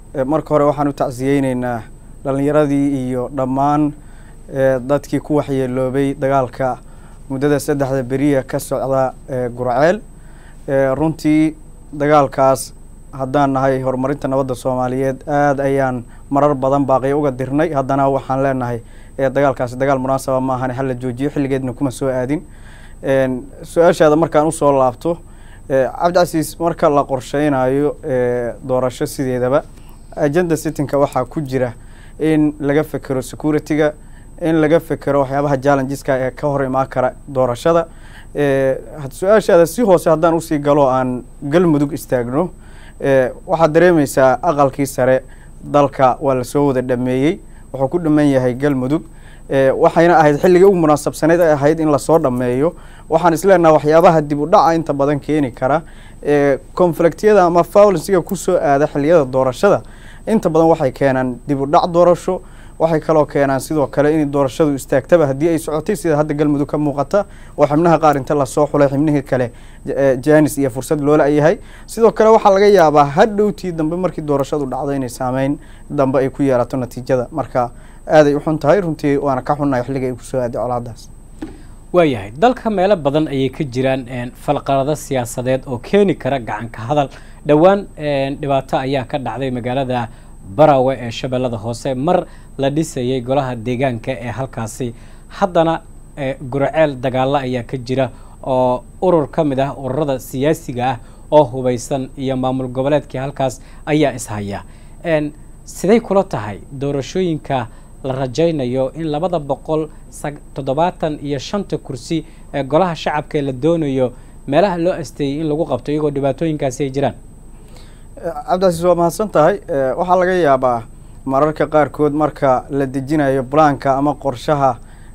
marka hore waxaan u tacsiyeyneynaa dhalinyaradii iyo dhammaan dadkii ku waxyeeloobay dagaalka muddada saddexda beriya ka socda gurceel runtii dagaalkaas haddaan nahay horumarinta nabadda soomaaliyeed aada ayaan marar badan baaqiya uga dirnay haddana waxaan leenahay dagaalkaasi dagaal munaasaba maahan hala joojiyo xilligeedna kuma soo aadin su-aashaada markaan usoo laabto cabdicasiis marka la qorsheynayo doorasho sideedaba agenda sittinka waxaa ku jira in laga fekero security-ga in laga fekero waxyaabaha challengeska ee ka hor imaan kara doorashada su-aashaada si hoose haddaan usii galo aan galmudug istaagno waxaad dareemeysaa aqalkii sare dalka waa lasoo wada dhameeyey wuxuu ku dhaman yahay galmudug waxayna ahayd xilligii ugu munaasabsaneyd ay ahayd in lasoo dhameeyo waxaan isleenaha waxyaabaha dib u dhaca inta badan keeni kara conflictyada ama faulensiga kusoo aada xiliyada doorashada inta badan waxay keenaan dib u dhac doorasho waxay kaloo keenaan sidoo kale in doorashadu istaagtaba haddii ay socotay sida hadda galmudug ka muuqata oo xibnaha qaar inta lasoo xulay xibnihii kale janis iyo fursad loola yahay sidoo kale waxaa laga yaabaa hadhowtii dambe markii doorashadu dhacdo inay saameyn dambe ay ku yeelato natiijada marka aaday u xun tahay runtii waana ka xunnahay xilliga ay kusoo aaday colaadaas waayahay dalka meelo badan ayay ka jiraan falqalado siyaasadeed oo keeni kara gacanka hadal dhowaan dhibaato ayaa ka dhacday magaalada barawe ee shabeellada hoose mar la dhisayay golaha deegaanka ee halkaasi haddana gurceel dagaalo ayaa ka jira oo urur ka mid ah ururada siyaasiga ah oo hubaysan iyo maamul goboleedkii halkaas ayaa ishaya siday kula tahay doorashooyinka la rajaynayo in labada boqol toddobaatan iyo shanta kursi ee golaha shacabka ee la doonayo meelaha loo asteeyey in lagu qabto iyagoo dhibaatooyinkaasi ay jiraan cabdicasiis waa mahadsan tahay waxaa laga yaabaa mararka qaarkood marka la dejinayo blanka ama qorshaha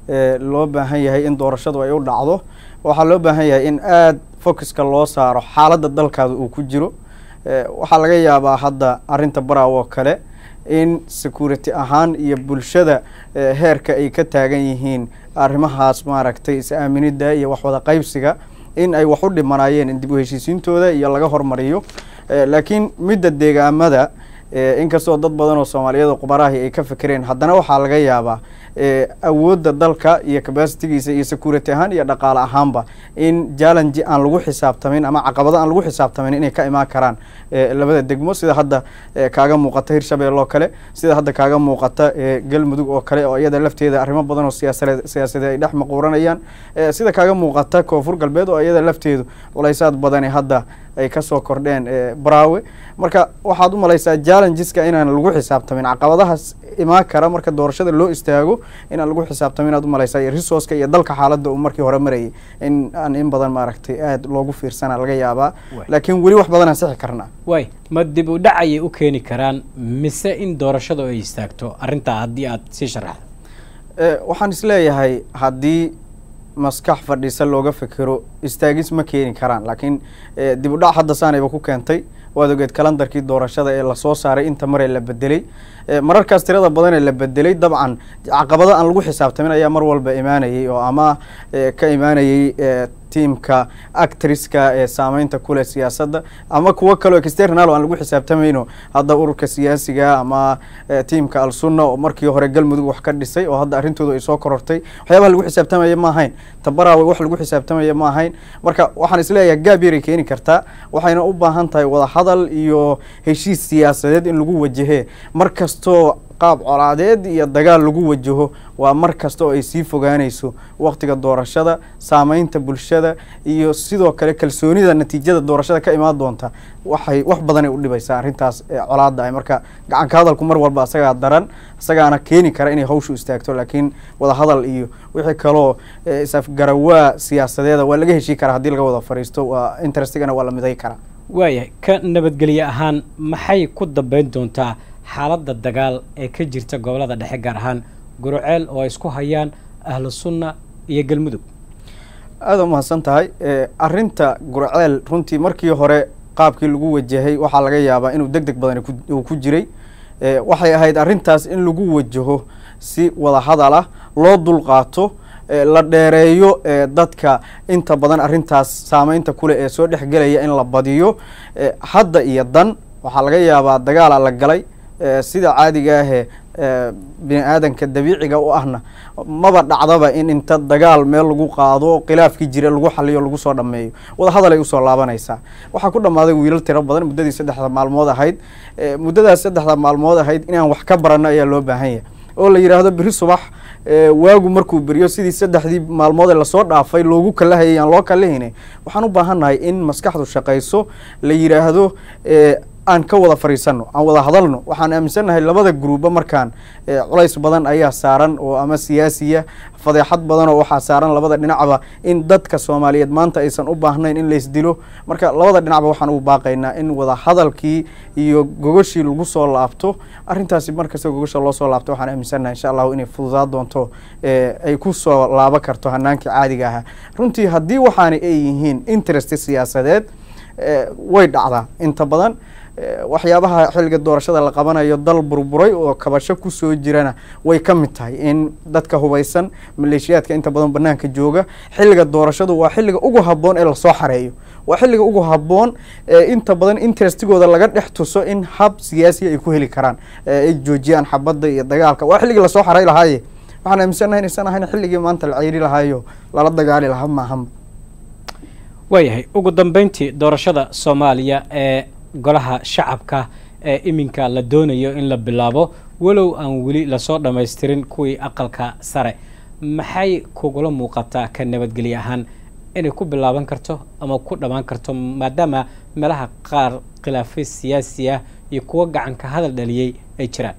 loo baahan yahay in doorashadu ay u dhacdo waxaa loo baahan yahay in aada focuska loo saaro xaaladda dalkaada uu ku jiro waxaa laga yaabaa hadda arrinta baraw oo kale in security ahaan iyo bulshada heerka ay ka taagan yihiin arrimahaas maaragtay is-aaminida iyo waxwada qaybsiga in ay wax u dhimanayeen in dib u heshiisiintooda iyo laga hormariyo laakiin midda deegaamada inkastoo dad badan oo soomaaliyada qubarahi ay ka fekereen haddana waxaa laga yaabaa awoodda dalka iyo capacitigiisa iyo security ahaan iyo dhaqaale ahaanba in challenge aan lagu xisaabtamin ama caqabado aan lagu xisaabtamin inay ka imaan karaan labada degmo sida hadda kaaga muuqata hirshabelle oo kale sida hadda kaaga muuqata galmudug oo kale oo iyada lafteeda arrimo badan oo siyaasade siyaasadeed ay dhex maquuranayaan sida kaaga muuqata koonfur galbeed oo iyada lafteedu culaysaad badani hadda ay kasoo kordheen braawe marka waxaad u malaysaa challengeska inaan lagu xisaabtamin caqabadahaas imaan kara marka doorashada loo istaago inaan lagu xisaabtamin inaad umalaysaa iyo resourceka iyo dalka xaaladda uu markii hore marayay in aan in badan maaragtay aada loogu fiirsana laga yaabaa laakiin weli wax badan aan sixi karnaa waay ma dib u dhac ayay u keeni karaan mise in doorashadu ay istaagto arrintaa haddii aad sii sharaxdo waxaan isleeyahay haddii maskax fadhiisa looga fekero istaagis ma keeni karaan laakiin dib u dhac hadda saanayba ku keentay waad ogeed kalandarkii doorashada ee lasoo saaray inta maree la bedelay mararkaas tirada badan ee la bedelay dabcan caqabado aan lagu xisaabtamin ayaa mar walba imaanayay oo ama ka imaanayay tiamka actriska ee saameynta kuleh siyaasadda ama kuwo kaleo external aan lagu xisaabtamayno hadda ururka siyaasiga ama tiamka al-sunna oo markii hore galmudug wax ka dhisay oo hadda arrintoodu ay soo korortay waxyaabaha lagu xisaabtamaya ma ahayn tabaraawe wax lagu xisaabtamaya ma ahayn marka waxaan isleeyahay gaab yaray keeni kartaa waxayna u baahan tahay wada hadal iyo heshiis siyaasadeed in lagu wajahee mar kastoo qaab colaadeed iyo dagaal lagu wajaho waa mar kasta oo ay sii fogaanayso waktiga doorashada saameynta bulshada iyo sidoo kale kalsoonida natiijada doorashada ka imaan doonta waxay wax badanay u dhibaysaa arrintaas colaada ah marka gacanka hadalku mar walba isagaa daran isagaana keeni kara inay hawshu istaagto laakiin wada hadal iyo wixii kaloo isafgarawaa siyaasadeeda waa laga heshii karaa haddii laga wada fariisto waa interestigana waa la miday karaa waayahay ka nabadgelye ahaan maxay ku dambeyn doontaa xaaladda dagaal ee ka jirta gobolada dhexe gaar ahaan guruceel oo ay isku hayaan ahlu sunna iyo galmudug aada umahadsan tahay arrinta gurceel runtii markii hore qaabkii lagu wajahay waxaa laga yaabaa inuu deg deg badan uu ku jiray waxay ahayd arrintaas in lagu wajaho si wada hadal ah loo dulqaato la dheereeyo dadka inta badan arrintaas saameynta kuleh ee soo dhexgelaya in la badiyo hadda iyo dan waxaa laga yaabaa dagaalaa la galay sida caadiga ahee bini aadanka dabiiciga u ahna maba dhacdaba in inta dagaal meel lagu qaado khilaafkii jira lagu xaliyo lagu soo dhameeyo wadahadal ay usoo laabanaysaa waxaa ku dhammaaday wiilal tiro badan muddadii saddexda maalmood ahayd muddadaas saddexda maalmood ahayd inaan wax ka barano ayaa loo baahan yahay oo la yidhaahdo beri subax waagu markuu beriyo sidii saddexdii maalmood ee lasoo dhaafay loogu kalahayay aan loo kalahayna waxaan u baahannahay in maskaxdu shaqayso la yidhaahdo aan ka wada fariisano aan wada hadalno waxaan aaminsannahay labada gruuba markaan culays badan ayaa saaran oo ama siyaasiya fadeexad badan oo waxaa saaran labada dhinacba in dadka soomaaliyeed maanta aysan u baahnayn in laysdilo marka labada dhinacba waxaan ugu baaqaynaa in wada hadalkii iyo gogoshii lagu soo laabto arrintaasi markasta gogosha loo soo laabto waxaan aaminsannahay insha allahu inay fududaa doonto ay ku soo laabo karto hanaankii caadiga ahaa runtii haddii waxaana ay yihiin interest siyaasadeed way dhacdaa inta badan waxyaabaha xilliga doorashada la qabanayo dal burburay oo kabasho kusoo jirana way ka mid tahay in dadka hubaysan maleeshiyaadka inta badan banaanka jooga xilliga doorashadu waa xilliga ugu habboon ee lasoo xareeyo waa xilliga ugu habboon inta badan interestigooda laga dhex tuso in hab siyaasiya ay ku heli karaan ay joojiyaan xabadda iyo dagaalka waa xilligii lasoo xarey lahaaye waxaan aaminsannahay inaysan ahayn xilligii maanta la ceyri lahaayo lala dagaali lahaa maahan waayahay ugu dambeyntii doorashada soomaaliya ee golaha shacabka ee iminka la doonayo in la bilaabo walow aan weli lasoo dhammaystirin kuwii aqalka sare maxay kugula muuqataa ka nabadgelye ahaan inay ku bilaaban karto ama ku dhammaan karto maadaama meelaha qaar khilaafyo siyaasi ah iyo kuwo gacanka hadal dhaliyey ay jiraan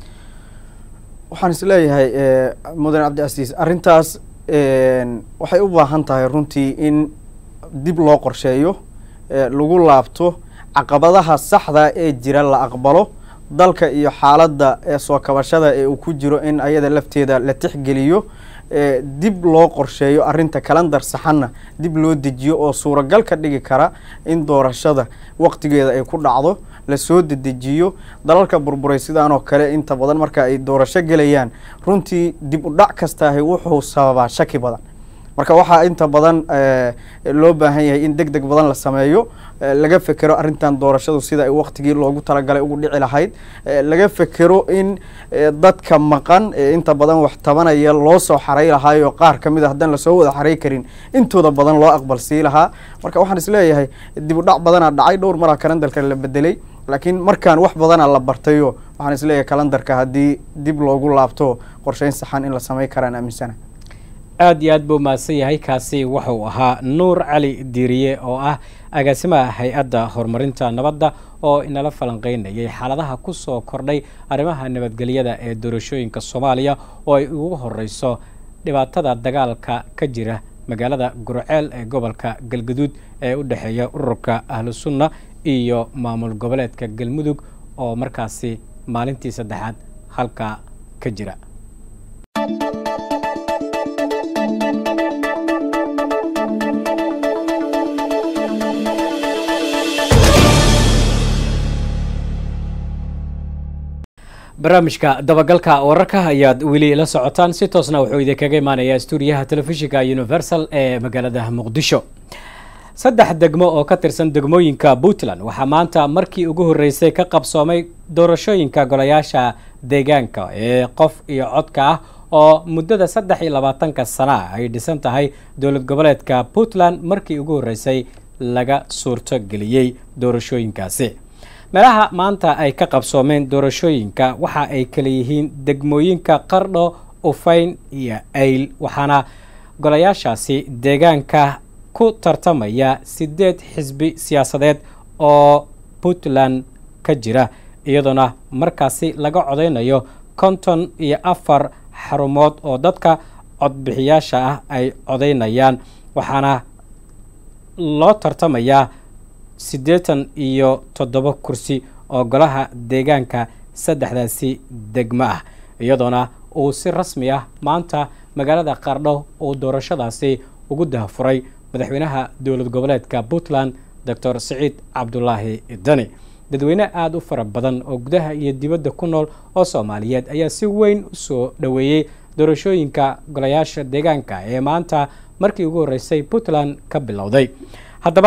waxaan is leeyahay mudan cabdicasiis arrintaas waxay u baahan tahay runtii in dib loo qorsheeyo lagu laabto caqabadaha saxda ee jira la aqbalo dalka iyo xaaladda ee soo kabashada ee uu ku jiro in ayada lafteeda la tixgeliyo dib loo qorsheeyo arrinta kalandar saxanna dib loo dejiyo oo suuragal ka dhigi kara in doorashada waqtigeeda ay ku dhacdo lasoo dedejiyo dalalka burburay sidaanoo kale inta badan marka ay doorasho gelayaan runtii dib u dhac kastaahi wuxuu sababaa shaki badan marka waxaa inta badan loo baahan yahay in deg deg badan la sameeyo laga fekero arrintan doorashadu sida ay waqtigii loogu talagalay ugu dhici lahayd laga fekero in dadka maqan inta badan wax tabanaya loo soo xaray lahaayo qaar kamid a haddaan lasoo wada xaray karin intooda badan loo aqbal sii lahaa marka waxaan isleeyahay dib u dhac badanaa dhacay dhowr maraa kalandarka la bedelay laakiin markaan wax badana la bartayo waxaan isleeyahay kalandarka haddii dib loogu laabto qorsheyn saxan in la samey karaan aaminsana aada iyo aad buu mahadsan yahay kaasi wuxuu ahaa nuur cali diiriye oo ah agaasimaha hay-adda horumarinta nabadda oo inala falanqeynayay xaaladaha ku soo kordhay arrimaha nabadgelyada ee doorashooyinka soomaaliya oo ay ugu horeyso dhibaatada dagaalka ka jira magaalada gurceel ee gobolka galgaduud ee u dhexeeya ururka ahlu sunna iyo maamul goboleedka galmudug oo markaasi maalintii saddexaad halka ka jira barnaamijka dabagalka wararka ayaad weli la socotaan si toosna wuxuu idinkaga imaanayaa stuudiyaha telefishinka universal ee magaalada muqdisho saddex degmo oo ka tirsan degmooyinka puntland waxaa maanta markii ugu horreysay ka qabsoomay doorashooyinka golayaasha deegaanka ee qof iyo codka ah oo muddada saddex iyo labaatanka sana ay dhisan tahay dowlad goboleedka puntland markii ugu horreysay laga suurto geliyey doorashooyinkaasi meelaha maanta ay ka qabsoomeen doorashooyinka waxa ay kala yihiin degmooyinka qardho ufayn iyo ayl waxaana golayaashaasi deegaanka ku tartamaya sideed xisbi siyaasadeed oo puntland ka jira iyadoona markaasi laga codeynayo konton iyo afar xarumood oo dadka codbixiyaasha ah ay codeynayaan waxaana loo tartamayaa siddeetan iyo toddoba kursi oo golaha deegaanka saddexdaasi degmo ah iyadoona uu si rasmi ah maanta magaalada qardho uu doorashadaasi ugu dahafuray madaxweynaha dowlad goboleedka puntland doctor siciid cabdulaahi dani dadweyne aada u fara badan oo gudaha iyo dibadda ku nool oo soomaaliyeed ayaa si weyn u soo dhoweeyey doorashooyinka golayaasha deegaanka ee maanta markii ugu horreysay puntland ka bilowday haddaba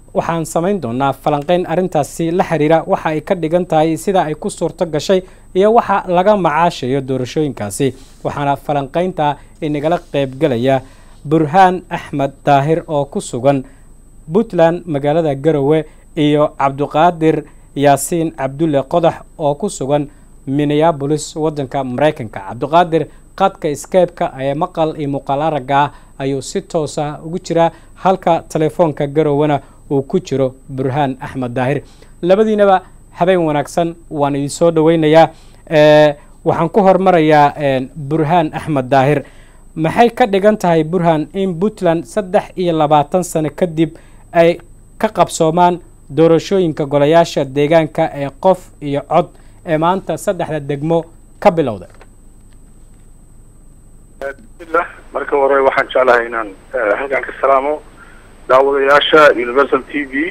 waxaan samayn doonaa falanqeyn arrintaasi la xiriira waxa ay ka dhigan tahay sida ay ku suurto gashay iyo waxa laga macaashayo doorashooyinkaasi waxaana falanqeynta inagala qeybgelaya burhaan axmed daahir oo ku sugan puntland magaalada garowe iyo cabdiqaadir yaasiin cabdulle qodax oo ku sugan minneabolis waddanka maraykanka cabdiqaadir qadka skeybka ee maqal iyo muuqaal aragga ah ayuu si toos ah ugu jiraa halka telefoonka garowena uu ku jiro burhaan axmed daahir labadiinaba habeen wanaagsan waan idin soo dhaweynayaa waxaan ku hormarayaa burhaan axmed daahir maxay ka dhigan tahay burhaan in puntland saddex iyo labaatan sano kadib ay ka qabsoomaan doorashooyinka golayaasha deegaanka ee qof iyo cod ee maanta saddexda degmo ka bilowda bismillah marka hore waxaan jeclahay inaan halkan ka salaamo daawadayaasha universal t v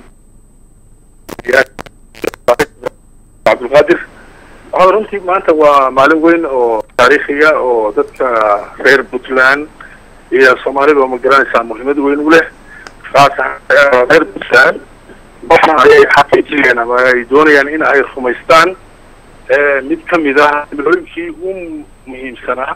cabdulqaadir waxaa runtii maanta waa maalin weyn oo taariikhiya oo dadka reer puntland iyo soomaalida oo ma garanaysaa muhiimad weyn u leh kaas reer puntland waxa ayay xaqiijiyeen ama ay doonayaan in ay rumaystaan mid ka mid ah milooyinkii u muhiimsanaa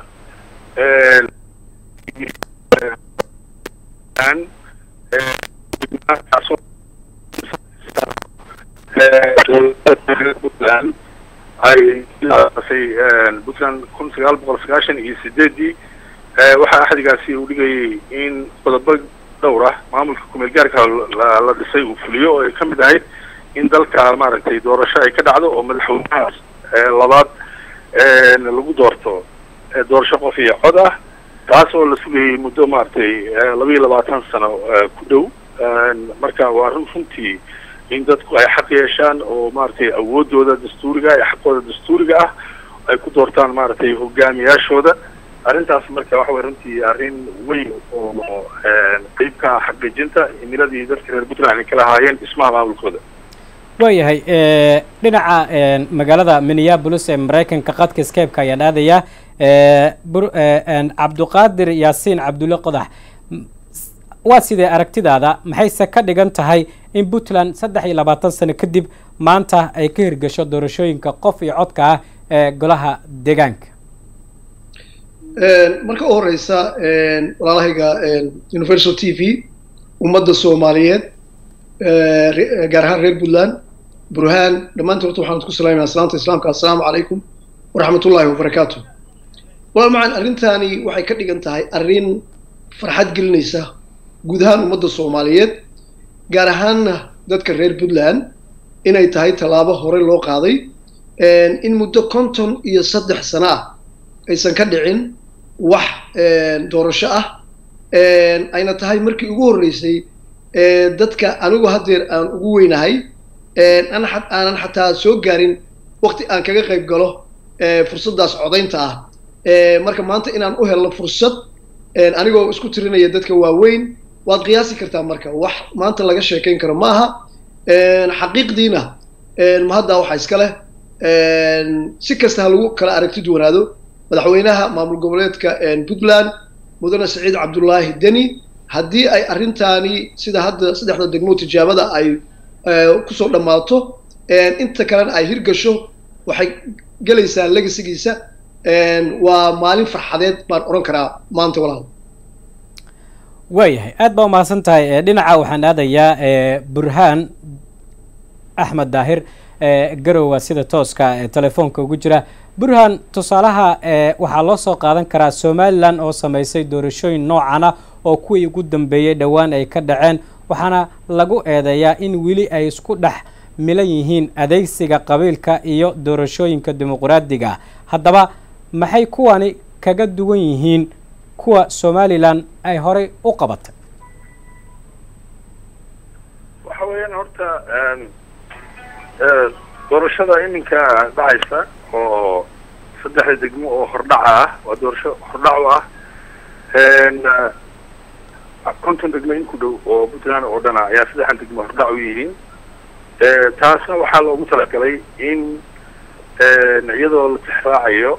puntland ay ilaasay puntland kun sagaal boqol sagaashan iyo sideedii waxaa axdigaasi uu dhigayay in qodobo dhowr ah maamulka kumeel gaarka la dhisay uu fuliyo oo ay ka mid ahayd in dalka maaragtay doorasho ay ka dhacdo oo madaxweynahaas labaad lagu doorto doorasho qof iyo cod ah taas oo la sugayay muddo maaragtay laba iyo labaatan sano ku dhow marka waa run runtii in dadku ay xaq yeeshaan oo maaragtay awoodooda dastuuriga iyo xaqooda dastuuriga ah ay ku doortaan maaragtay hogaamiyaashooda arrintaas marka waxa way runtii arrin weyn oo qeyb ka ah xaqiijinta himiladii dadka reer puntland ay ka lahaayeen dhismaha maamulkooda waayahay dhinaca magaalada minneabolis ee maraykanka qadka skeybka ayaan aadayaa cabdiqaadir yaasiin cabdulle qodax waa sidee aragtidaada maxayse ka dhigan tahay in puntland saddex iyo labaatan sano kadib maanta ay ka hirgasho doorashooyinka qof iyo codka ah ee golaha deegaanka marka u horeysa walaalahayga universal t v ummadda soomaaliyeed gaar ahaan reer puntland burhaan dhammaantiin horta waxaan ku salaamaya salaanta islaamka assalaamu calaykum waraxmat ullahi wabarakaatu walaal macan arrintaani waxay ka dhigan tahay arrin farxad gelinaysa guud ahaan ummadda soomaaliyeed gaar ahaanna dadka reer puntland inay tahay tallaabo hore loo qaaday in muddo konton iyo saddex sano ah aysan ka dhicin wax doorasho ah ayna tahay markii ugu horreysay dadka anigu haddeer aan ugu weynahay aanan xataa soo gaarin wakti aan kaga qayb galo fursaddaas codaynta ah marka maanta inaan u helno fursad anigoo isku tirinaya dadka waaweyn waad qiyaasi kartaa marka wax maanta laga sheekayn karo ma aha xaqiiqdiina mahaddaa waxaa iska leh si kasta ha lagu kala aragti duwanaado madaxweynaha maamul goboleedka puntland mudane saciid cabdullaahi deni haddii ay arrintaani sida hadda saddexda degmo tijaabada ay kusoo dhammaato inta kalena ay hirgasho waxay gelaysaa legasigiisa waa maalin farxadeed baan odhan karaa maanta walaal waayahay aad baa umahadsan tahay dhinaca waxaan aadayaa burhaan axmed daahir garowa sida tooska telefoonka ugu jira burhaan tusaalaha waxaa loo soo qaadan karaa somalilan oo samaysay doorashooyin noocan ah oo kuwii ugu dambeeyey dhowaan ay ka dhaceen waxaana lagu eedeeyaa in weli ay isku dhex milan yihiin adeegsiga qabiilka iyo doorashooyinka dimuqraadiga ah haddaba maxay kuwani kaga duwan yihiin kuwa somalilan ay horay u qabatay waxa weeyaan horta doorashada iminka dhacaysa oo saddexda degmo oo hordhaca ah waa doorasho hordhac u ah konton degmo in ku dhow oo puntland oo dhana ayaa saddexdan degmo hordhac u yihiin taasna waxaa loogu talagalay in iyadoo la tixraacayo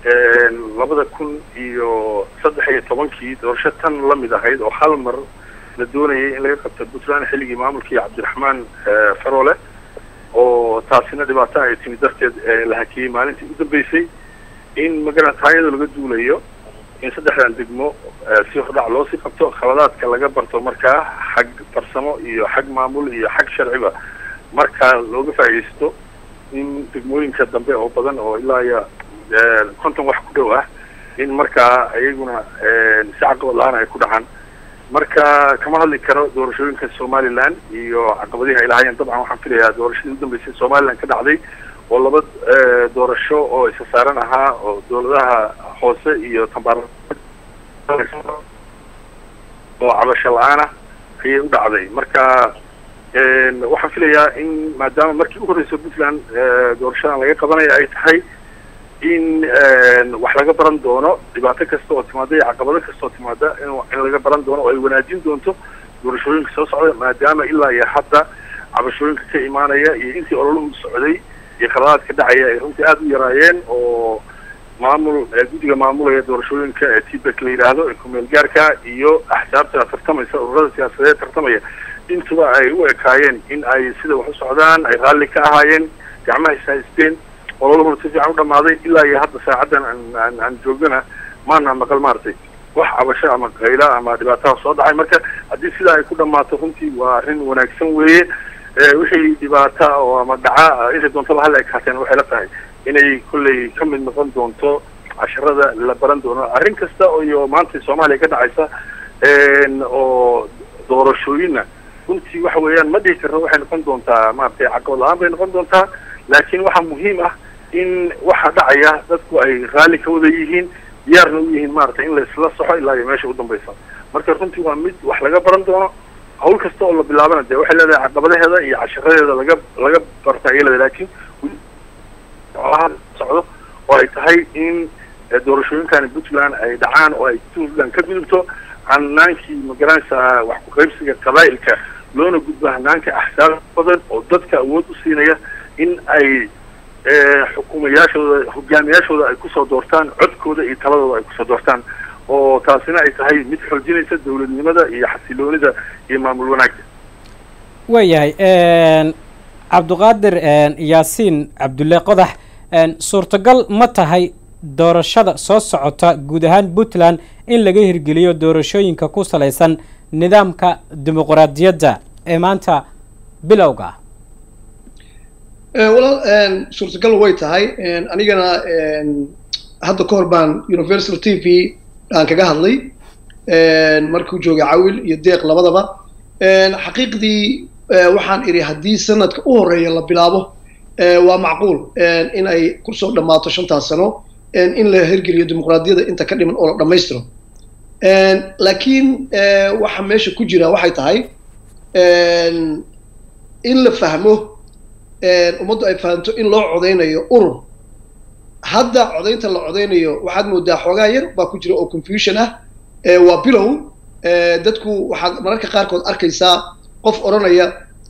labada kun iyo saddex iyo tobankii doorasho tan lamid ahayd oo hal mar la doonayay in laga qabto puntland xilligii maamulkii cabdiraxmaan farole oo taasina dhibaato ay timi darteed la hakiyey maalintii u dambeysay in magarata iyadoo laga duulayo in saddexdan degmo si hordhac loosii qabto khaladaadka laga barto markaa xag farsamo iyo xag maamul iyo xag sharciba markaa looga faa'iidaysto in degmooyinka dambe oo badan oo ilaa iyo konton wax ku dhow ah in markaa iyaguna si caqabad la-aan ay ku dhacaan marka kama hadli karo doorashooyinka somaliland iyo caqabadihi ay lahaayeen dabcan waxaan filayaa doorashadii u dambeysay somaliland ka dhacday oo laba doorasho oo isa saaran ahaa oo dawladaha hoose iyo tambaar oo cabasho la-aanah ayay u dhacday marka waxaan filayaa in maadaama markii u horreysa puntland doorashadan laga qabanaya ay tahay in wax laga baran doono dhibaato kasta oo timaada iyo caqabado kasta oo timaada in laga baran doono oo ay wanaajin doonto doorashooyinka soo socda maadaama ilaa iyo hadda cabashooyinka ka imaanaya iyo intii ololuhu socday iyo khaladaadka dhacaya ay runtii aada u yaraayeen oo maamul guddiga maamulaya doorashooyinka ee tibek la yidhaahdo ee kumeel gaarka iyo axsaabta tartamaysa ururada siyaasadeed tartamaya intuba ay u ekaayeen in ay sida wax u socdaan ay raalli ka ahaayeen gacmaha ishaysteen ololuhuna si fiican u dhamaaday ilaa iyo hadda saacaddan aan aan joogana maana maqal maaragtay wax cabasho ama qayla ama dhibaataha soo dhacay marka haddii sidaa ay ku dhammaato runtii waa arrin wanaagsan weeye wixii dhibaata oo ama dhaca intay doontaba hal ekaateen waxay la tahay inay kolley ka mid noqon doonto casharada la baran doono arrin kasta iyo maanta soomaaliya ka dhacaysa oo doorashooyinna runtii waxa weeyaan ma dhihi karno waxay noqon doontaa maaragtay caqabad la-aan bay noqon doontaa laakiin waxaa muhiim ah in waxa dhacaya dadku ay raalli ka wada yihiin diyaarna u yihiin maaragtay in laisla soxo ilaa iyo meesha u dambaysa marka runtii waa mid wax laga baran doono hawl kasta oo la bilaabana dee waxay leedahay caqabadaheeda iyo casharadeeda laga laga barta ayay leedahay laakiin socdo oo ay tahay in doorashooyinkani puntland ay dhacaan oo ay puntland ka gudubto hanaankii magaranaysa wax ku-qaybsiga qabaa'ilka loona gudbo hanaanka axsaab badan oo dadka awood u siinaya in ay xukuumayaashooda hogaamiyaashooda ay kusoo doortaan codkooda iyo taladooda ay kusoo doortaan oo taasina ay tahay mid xoojinaysa dawladnimada iyo xasiloonida iyo maamul wanaagga waayahay cabdiqaadir yaasiin cabdulle qodax suurtagal ma tahay doorashada soo socota guud ahaan puntland in laga hirgeliyo doorashooyinka ku salaysan nidaamka dimuqraadiyadda ee maanta bilowga ah walaal suurtagal way tahay anigana hadda ka hor baan universal t v aan kaga hadlay markuu joogay cawil iyo deeq labadaba xaqiiqdii waxaan idhi haddii sanadka u horeeya la bilaabo waa macquul in ay kusoo dhammaato shantaas sano in la hirgeliyo dimuqraadiyadda inta ka dhiman oo la dhammaystiro laakiin waxa meesha ku jira waxay tahay in la fahmo ummaddu ay fahamto in loo codaynayo urur hadda codaynta la codaynayo waxaad moodaa xoogaa yar baa ku jira oo confusion ah waa bilow dadku waxaad mararka qaarkood arkaysaa qof odhanaya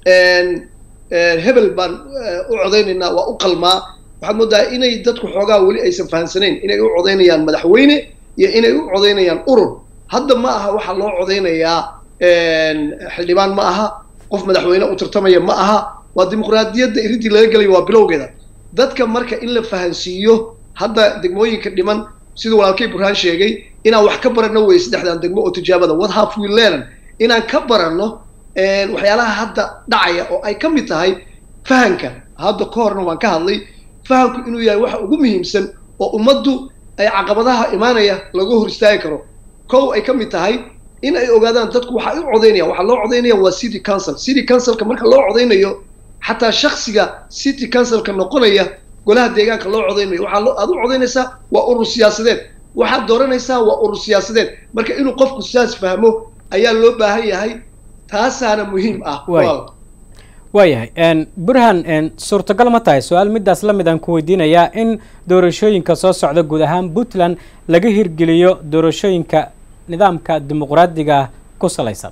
hebel baan u codaynaynaa waa u qalmaa waxaad moodaa inay dadku xoogaa weli aysan fahamsanayn inay u codaynayaan madaxweyne iyo inay u codaynayaan urur hadda ma aha waxaa loo codaynayaa xildhibaan ma aha qof madaxweyne u tartamaya ma aha waa dimuqraadiyadda iridii laga gelayo waa bilowgeeda dadka marka in la fahansiiyo hadda degmooyinka dhiman siduu walaalkay burhaan sheegay inaan wax ka baranno wey saddexdan degmo oo tijaabada what have we learn inaan ka baranno waxyaalaha hadda dhacaya oo ay ka mid tahay fahanka hadda ka horna waan ka hadlay fahamku inuu yahay waxa ugu muhiimsan oo ummaddu ay caqabadaha imaanaya laga hor istaagi karo kow ay ka mid tahay in ay ogaadaan dadku waxa u codaynayaan waxaa loo codaynaya waa city council city councilka marka loo codaynayo xataa shaksiga city councilka noqonaya golaha deegaanka loo codaynayo waxaa aad u codaynaysaa waa urur siyaasadeed waxaad dooranaysaa waa urur siyaasadeed marka inuu qofku sidaas fahmo ayaa loo baahan yahay taasaana muhiim ah waayahay burhan suurtagal ma tahay su-aal midaas la mid aan ku weydiinayaa in doorashooyinka soo socda guud ahaan puntland laga hirgeliyo doorashooyinka nidaamka dimuqraadiga ku salaysan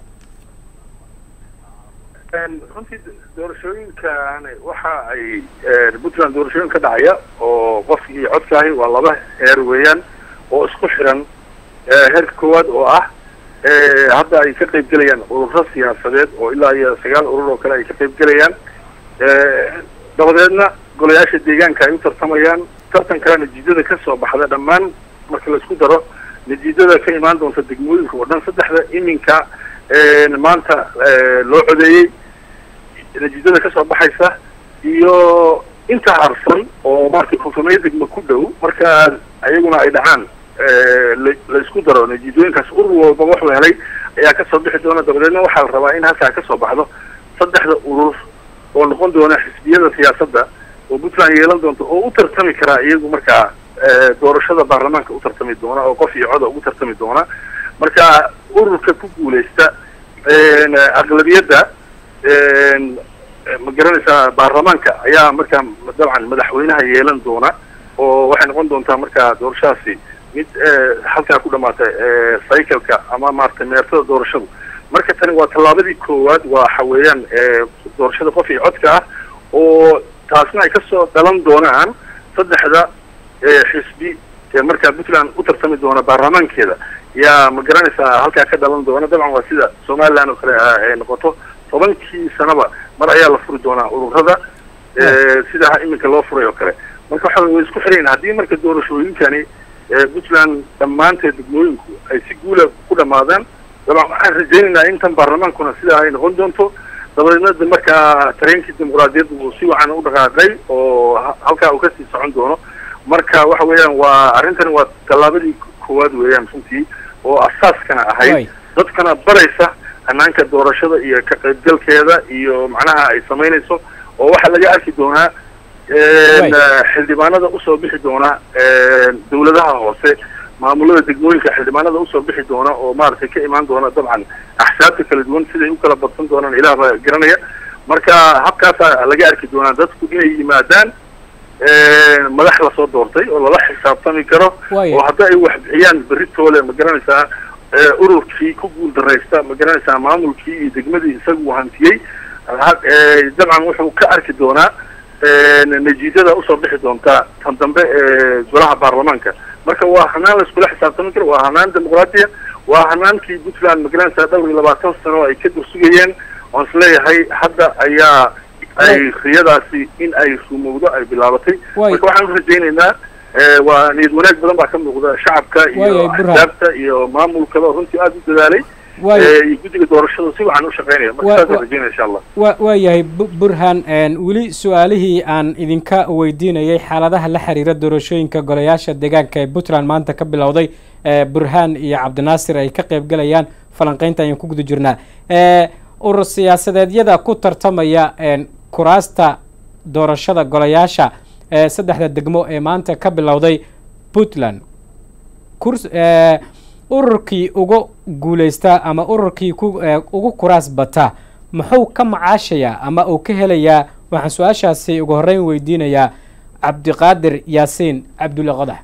runtii doorashooyinkan waxa ay puntland doorashooyin ka dhacaya oo qofkii codkaahi waa laba heer weeyaan oo isku xiran heerka koowaad oo ah hadda ay ka qayb gelayaan ururo siyaasadeed oo ilaa iyo sagaal urur oo kale ay ka qayb gelayaan dabadeedna golayaasha deegaanka ay u tartamayaan tartankana natiijada ka soo baxda dhammaan marka laisku daro natiijada ka imaan doonta degmooyinka oo dhan saddexda iminka maanta loo codeeyey natiijada ka soo baxaysa iyo inta harsan oo marka konfurmeyo degmo ku dhow marka ayaguna ay dhacaan la isku daro natiijooyinkaas urur walba wuxuu helay ayaa kasoo bixi doona dabadeedna waxaa la rabaa in halkaa kasoo baxdo saddexda urur oo noqon doona xisbiyada siyaasadda oo puntland yeelan doonto oo u tartami karaa iyagu markaa doorashada baarlamaanka u tartami doona oo qof iyo coda ugu tartami doona marka ururka ku guuleysta aqlabiyadda ma garanaysaa baarlamaanka ayaa markaa dabcan madaxweynaha yeelan doona oo waxay noqon doontaa markaa doorashadaasi mid halkaa ku dhamaata cycleka ama maaragtay meertada doorashadu marka tani waa tallaabadii koowaad waxa weeyaan doorashada qof iyo codka ah oo taasna ay kasoo dhalan doonaan saddexda xisbi ee markaa puntland u tartami doona baarlamaankeeda yaa ma garanaysaa halkaa ka dhalan doona dabcan waa sida somaliland oo kale ay noqoto tobankii sanaba mar ayaa la furi doonaa ururada sida iminka loo furay oo kale marka waxa way isku xirayn haddii marka doorashooyinkani puntland dhammaanteed degmooyinku ay si guula ku dhamaadaan dabcan waxaan rajaynaynaa intan baarlamaankuna sidaa ay noqon doonto dabadeedna markaa tareenkii dimuqraadiyadda uu si wacan u dhaqaaqay oo halkaa uu kasii socon doono marka waxa weeyaan waa arrintani waa tallaabadii koowaad weeyaan runtii oo asaaskana ahayd dadkana baraysa hanaanka doorashada iyo ka qaybgalkeeda iyo macnaha ay samaynayso oo waxaa laga arki doonaa xildhibaanada usoo bixi doona dawladaha hoose maamulada degmooyinka xildhibaanada usoo bixi doona oo maaragtay ka imaan doona dabcan axsaabta kala duwan siday u kala badsan doonaan ilaah baa garanaya marka habkaasaa laga arki doonaa dadku inay yimaadaan madax lasoo doortay oo lala xisaabtami karo oo hadda ay wax bixiyaan beritoole ma garanaysaa ururkii ku guul daraysta ma garanaysaa maamulkii iyo degmadii isagu hantiyey dabcan wuxuu ka arki doonaa natiijada usoo bixi doonta tan dambe ee golaha baarlamaanka marka waa hanaan la iskula xisaabtami karo waa hanaan dimuqraadiya waa hanaankii puntland ma garanaysaa dhowr iyo labaatan sano oo ay ka dursugayeen oon isleeyahay hadda ayaa ay riyadaasi in ay rumowdo ay bilaabatay marka waxaan u rajaynaynaa waa niyad wanaag badan baa ka muuqda shacabka iyo axsaabta iyo maamulkaba runtii aada u dadaalay iyo guddiga doorashada si waxaan u shaqeynaya marka saasaan rajaynaya insha allah wa waa yahay burhan weli su-aalihii aan idinka weydiinayay xaaladaha la xiriira doorashooyinka golayaasha deegaanka ee puntland maanta ka bilowday burhan iyo cabdinaasir ay ka qayb galayaan falanqeynta ayaan ku guda jirnaa urur siyaasadeedyada ku tartamaya kuraasta doorashada golayaasha saddexda degmo ee maanta ka bilowday puntland kurs ururkii ugu guuleysta ama ururkii ku ugu kuraas bata muxuu ka macaashayaa ama uu ka helayaa waxaan su-aashaasi ugu horreyn weydiinayaa cabdiqaadir yaasiin cabdulle qodax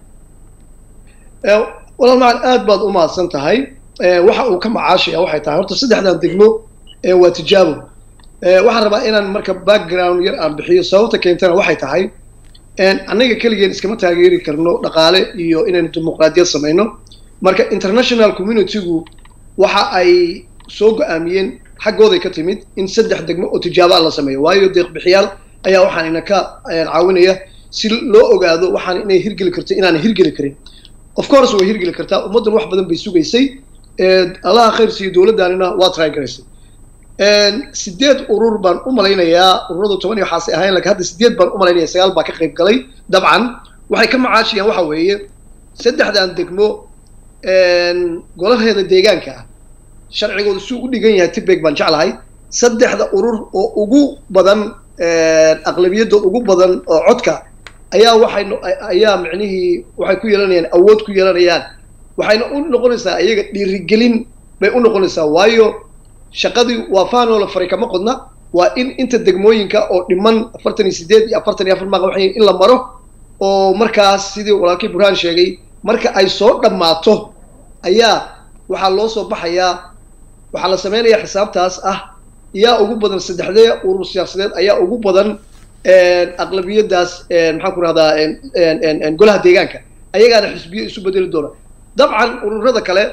walaal macan aad baad u mahadsan tahay waxa uu ka macaashaya waxay tahay horta saddexdan degmo waa tijaabo waxaan rabaa inaan marka background yar aan bixiyo sababta keentana waxay tahay annaga keligeen iskama taageeri karno dhaqaale iyo inaynu dimuqraadiyad samayno marka international communitygu waxa ay soo go-aamiyeen xaggooday ka timid in saddex degmo oo tijaabaa la sameeyo waayo deeqbixiyaal ayaa waxaan ina ka caawinaya si loo ogaado waxaan inay hirgeli karto inaanay hirgeli karin of course way hirgeli kartaa ummaddan wax badan bay sugaysay allaha khayr siiyo dowladdaanina waa try garaysay sideed urur baan u malaynayaa ururadu toban iyo waxaasay ahayn lakin hadda sideed baan u malaynaya sagaal baa ka qayb galay dabcan waxay ka macaashiyaan waxa weeye saddexdan degmo golaheeda deegaanka ah sharcigooda suu u dhigan yahay tibeg baan jeclahay saddexda urur oo ugu badan aqlabiyadda ugu badan oo codka ayaa waxay ayaa micnihii waxay ku yeelanayaan awood ku yeelanayaan waxayna u noqonaysaa iyaga dhiirigelin bay u noqonaysaa waayo shaqadii waa faanoo la faray kama qodna waa in inta degmooyinka oo dhiman afartan iyo sideed iyo afartan iyo afar maaqa waxay in la maro oo markaas sidii walaalkii burhaan sheegay marka ay soo dhammaato ayaa waxaa loo soo baxayaa waxaa la samaynayaa xisaabtaas ah yaa ugu badan saddexdee urur siyaasadeed ayaa ugu badan aqlabiyadaas maxaan ku rahdaa golaha deegaanka ayagaana xisbiyo isu bedeli doona dabcan ururada kale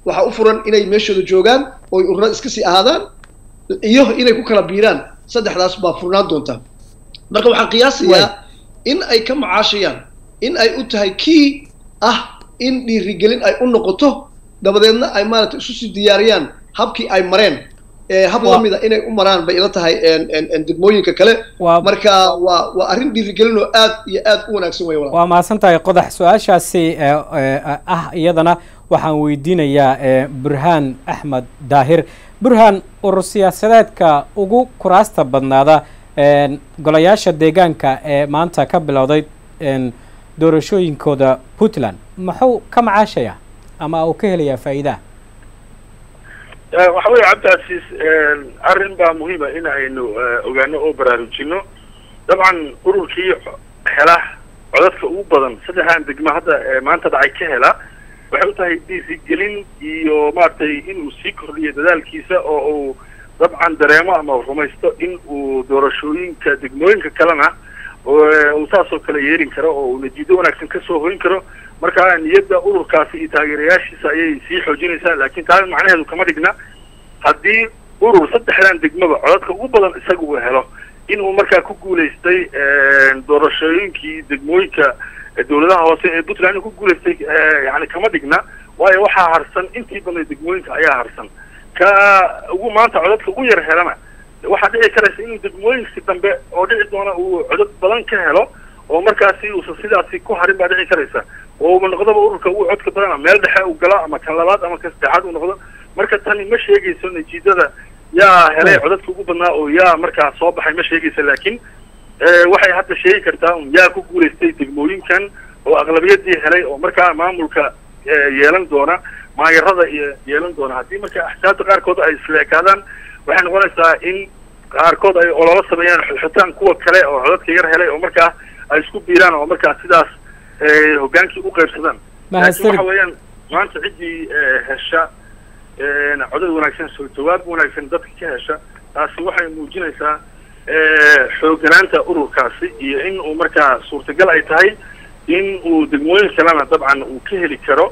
waxaa u furan inay meeshooda joogaan ooy urura iska sii ahaadaan iyo inay ku kala biiraan saddexdaas baa furnaan doonta marka waxaan qiyaasayaa in ay ka macaashayaan in ay u tahay kii ah in dhiirigelin ay u noqoto dabadeedna ay maaragtay isu sii diyaariyaan habkii ay mareen hab lamida inay u maraan bay ila tahay degmooyinka kale marka waa waa arrin dhiirigelin oo aad iyo aad u wanaagsan wey waa mahadsan tahay qodax su-aashaasi ah iyadana waxaan weydiinayaa burhaan axmed daahir burhaan urur siyaasadeedka ugu kuraasta badnaada golayaasha deegaanka ee maanta ka bilowday doorashooyinkooda puntland muxuu ka macaashaya ama uu ka helayaa faa'iidaha waxa weeye cabdicasiis arrin baa muhiima in aynu ogaano oo baraarujino dabcan ururkii hela codadka ugu badan saddexdan degma hadda maanta dhacay ka hela waxay u tahay dhiirigelin iyo maaragtay inuu sii kordhiyo dadaalkiisa oo uu dabcan dareemo ama rumaysto in uu doorashooyinka degmooyinka kalena uu saasoo kale yeerin karo oo uu natiijo wanaagsan kasoo hoyn karo marka niyadda ururkaasi iyo taageerayaashiisa ayay sii xoojinaysaa laakiin taas macnaheedu kama dhigna haddii urur saddexdan degmaba codadka ugu badan isaga uu helo inuu markaa ku guulaystay doorashooyinkii degmooyinka dawladaha hoose ee puntland inuu ku guulaystay yani kama dhigna waayo waxaa harsan intii badnay degmooyinka ayaa harsan ka ugu maanta codadka ugu yar helana waxaa dhici karaysa inuu degmooyinkasi dambe oo dhici doona uu codad badan ka helo oo markaasi uusan sidaasi ku harin baa dhici karaysa oo uba noqdaba ururka ugu codka badana meel dhexe uu galo ama kan labaad ama kan saddexaad uu noqdo marka tani ma sheegayso natiijada yaa helay codadka ugu badnaa oo yaa markaa soo baxay ma sheegaysa laakiin waxay hadda sheegi kartaa un yaa ku guulaystay degmooyinkan oo aqlabiyadii helay oo markaa maamulka yeelan doona maayarada iyo yeelan doona haddii marka axsaabta qaarkood ay isla ekaadaan waxay noqonaysaa in qaarkood ay ololo sameeyaan xulxitaan kuwa kale oo codadka yar helay oo markaa ay isku biiraan oo markaa sidaas hoggaankii u qaybsadaan laakiin waxa weeyaan maanta ciddii hesha codad wanaagsan soo jawaab wanaagsan dadka ka hesha taasi waxay muujinaysaa xoogganaanta ururkaasi iyo in uu markaa suurtagal ay tahay in uu degmooyin kalena dabcan uu ka heli karo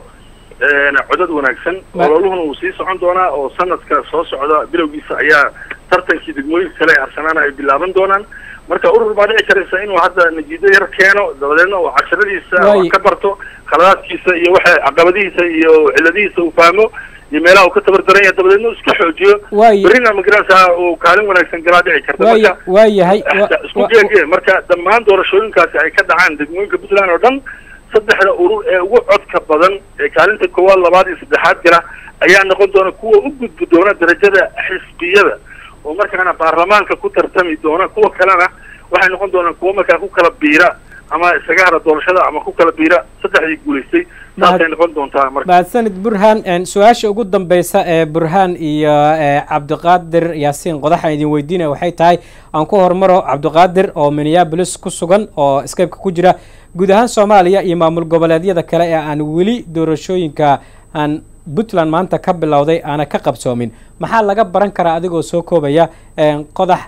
codad wanaagsan ololuhuna uu sii socon doonaa oo sanadka soo socda bilowgiisa ayaa tartankii degmooyinka kale ee harsanaana ay bilaaban doonaan marka urur baa dhici karaysa inuu hadda natiijo yar keeno dabadeedna uu casharadiisa ka barto khaladaadkiisa iyo waxa caqabadihiisa iyo ciladihiisa uu fahmo iyo meelaha uu ka tabardaran yahay dabadeedna uu iska xoojiyo berrina magaranaysaa uu kaalin wanaagsan galaa dhici karta marka waa yahay isku geege marka dhammaan doorashooyinkaasi ay ka dhacaan degmooyinka puntland oo dhan saddexda urur ee ugu codka badan ee kaalinta koowaad labaad iyo saddexaad gala ayaa noqon doona kuwa u gudbi doona darajada xisbiyada oo markaana baarlamaanka ku tartami doona kuwa kalena waxay noqon doonaan kuwa markaa ku kala biira ama isaga hara doorashada ama ku kala biira saddexdii guulaystay saasay noqon doontaa marka mahadsanid burhaan su-aasha ugu dambeysa ee burhaan iyo cabdiqaadir yaasiin qodaxaan idin weydiinaya waxay tahay aan ku hormaro cabdiqaadir oo minneabolis ku sugan oo skypeka ku jira guud ahaan soomaaliya iyo maamul goboleedyada kale ee aan weli doorashooyinka aan puntland maanta ka bilowday aana ka qabsoomin maxaa laga baran karaa adigoo soo koobaya qodax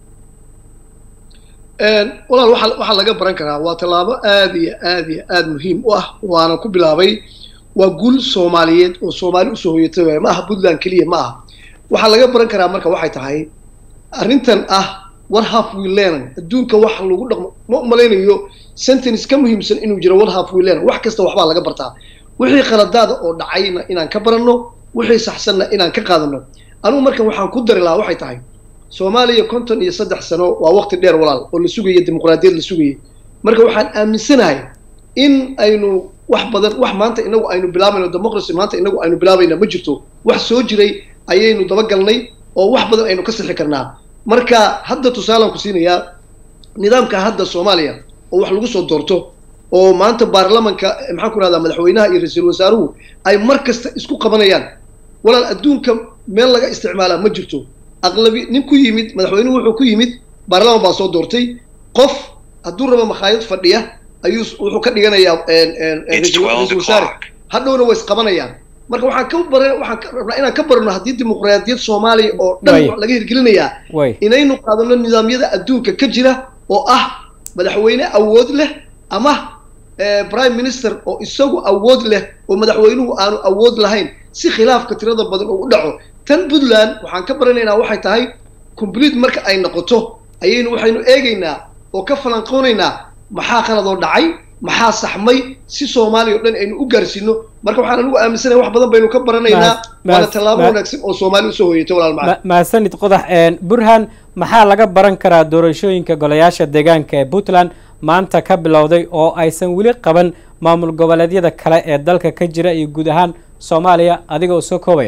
walaal waa waxaa laga baran karaa waa tallaabo aad iyo aad iyo aad muhiim u ah waana ku bilaabay waa guul soomaaliyeed oo soomaali usoo hoyatay waay ma aha puntland keliya ma aha waxaa laga baran karaa marka waxay tahay arrintan ah war half wilenan adduunka wax lagu dhaqmo ma umalaynayo sentence ka muhiimsan inuu jiro war half wilenan wax kasta waxbaa laga bartaa wixii khaladaada oo dhacayna inaan ka baranno wixii saxsanna inaan ka qaadano anugu marka waxaan ku dari lahaa waxay tahay soomaaliya konton iyo saddex sano waa waqti dheer walaal oo la sugaya dimuqraadiyad la sugayay marka waxaan aaminsanahay in aynu wax badan wax maanta inagu aynu bilaabayno democracy maanta inagu aynu bilaabayna ma jirto wax soo jiray ayaynu dabagalnay oo wax badan aynu ka sixi karnaa marka hadda tusaalaan ku siinayaa nidaamka hadda soomaaliya oo wax lagu soo doorto oo maanta baarlamanka maxaan ku rahdaa madaxweynaha iyo ra-iisul wasaaruhu ay mar kasta isku qabanayaan walaal adduunka meel laga isticmaalaa ma jirto aqlabi nin ku yimid madaxweynuhu wuxuu ku yimid baarlaman baa soo doortay qof hadduu rabo makhaayad fadhiya ayuu wuxuu ka dhiganayaa ra-iisul wasaare hadhowna way isqabanayaan marka waxaan ka bara waxaan ka rabnaa inaan ka barano haddii dimuqraadiyad soomaaliya oo dhan laga hirgelinayaa inaynu qaadano nidaamyada adduunka ka jira oo ah madaxweyne awood leh ama prime minister oo isagu awood leh oo madaxweynuhu aanu awood lahayn si khilaafka tirada badan uu u dhaco tan puntland waxaan ka baranaynaa waxay tahay complete marka ay noqoto ayaynu waxaynu eegaynaa oo ka falanqoonaynaa maxaa qaladoo dhacay maxaa saxmay si soomaaliya o dhan aynu u gaarsiino marka waxaan anigu aaminsanahay wax badan baynu ka baranaynaa waana tallaabo wanaagsan oo soomaaliya usoo hoyatay walaal macalin mahadsanid qodax burhan maxaa laga baran karaa doorashooyinka golayaasha deegaanka ee puntland maanta ka bilowday oo aysan weli qaban maamul goboleedyada kale ee dalka ka jira iyo guud ahaan soomaaliya adiga oo soo koobaya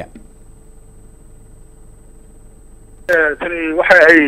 tani waxa ay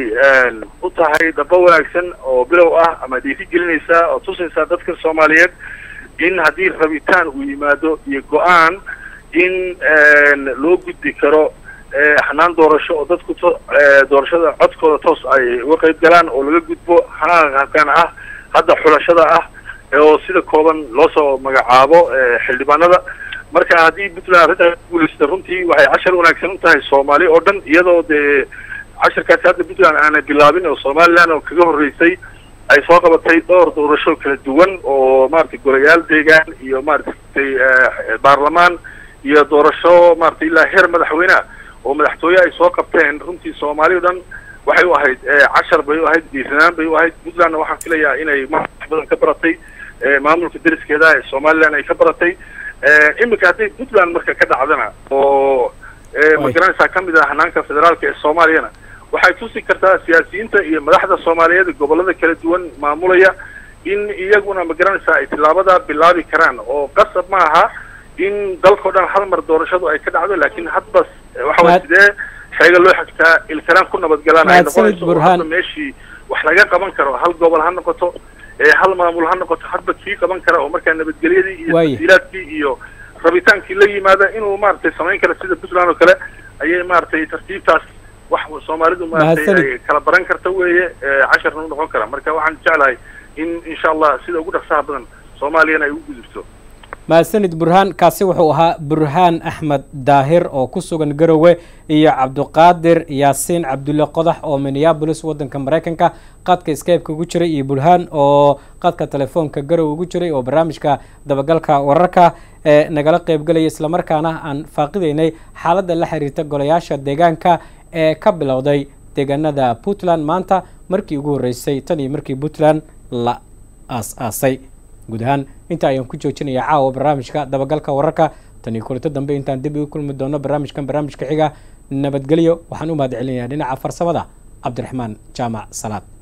u tahay dhabo wanaagsan oo bilow ah ama dhiiri gelinaysaa oo tusaysaa dadka soomaaliyeed in haddii rabitaan uu yimaado iyo go-aan in loo gudbi karo hanaan doorasho oo dadku to doorashada codkooda toos ay uga qayb galaan oo laga gudbo hanaankan ah hadda xulashada ah oo sida kooban loo soo magacaabo xildhibaanada marka haddii puntland arrintaas guulaysta runtii waxay cashar wanaagsan u tahay soomaali oo dhan iyadoo dee casharkaasi hadda puntland aanay bilaabin oo somaliland oo kaga horreysay ay soo qabatay dhowr doorasho kala duwan oo maratay golayaal deegaan iyo maaragtay baarlamaan iyo doorasho maratay ilaa heer madaxweyneha oo madaxtooye ay soo qabteen runtii soomaali o dhan waxay u ahayd cashar bay u ahayd dhiiranaan bay u ahayd puntlandna waxaan filayaa inay wax badan ka baratay maamulka deriskeeda ee somaliland ay ka baratay iminka hadday puntland marka ka dhacdana oo magaranaysaa kamid ah hanaanka federaalka ee soomaaliyana waxay tusi kartaa siyaasiyiinta iyo madaxda soomaaliyeed gobolada kala duwan maamulaya in iyaguna magaranaysaa ay tillaabada bilaabi karaan oo qasab ma aha in dalkao dhan hal mar doorashadu ay ka dhacdo laakiin hadbas waxa way sidee xeega loo xigtaa ilkaraan ku nabadgalaan ay noqonayso oo hadda meeshii wax laga qaban karo hal gobol ha noqoto hal maamul ha noqoto hadba kii qaban kara oo markaa nabadgelyadii iyo tasiilaadkii iyo rabitaankii la yimaada inuu maaragtay samayn kara sida puntland oo kale ayay maaragtay tartiibtaas wax soomaalidu maaragtay ay kala baran karta weeye casharna u noqon kara marka waxaan jeclahay in insha allah sida ugu dhaqsaha badan soomaaliyana ay u gudubto mahadsanid burhaan kaasi wuxuu ahaa burhaan axmed daahir oo ku sugan garowe iyo cabduqaadir yaasiin cabdulle qodax oo minneabolis waddanka maraykanka qadka skypeka ugu jiray iyo burhaan oo qadka telefoonka garowe ugu jiray oo barnaamijka dabagalka wararka ee nagala qeybgalaya islamarkaana aan faaqideynay xaaladda la xiriirta golayaasha deegaanka ee ka bilowday deegaanada puntland maanta markii ugu horreysay tan iyo markii puntland la aas-aasay guud ahaan inta ayaan ku joojinaya caawa barnaamijka dabagalka wararka tan iyo kulinto dambe intaan dib ugu kulmi doono barnaamijkan barnaamijka xiga nabadgelyo waxaan u mahad celinayaa dhinaca farsamada cabdiraxmaan jaamac salaad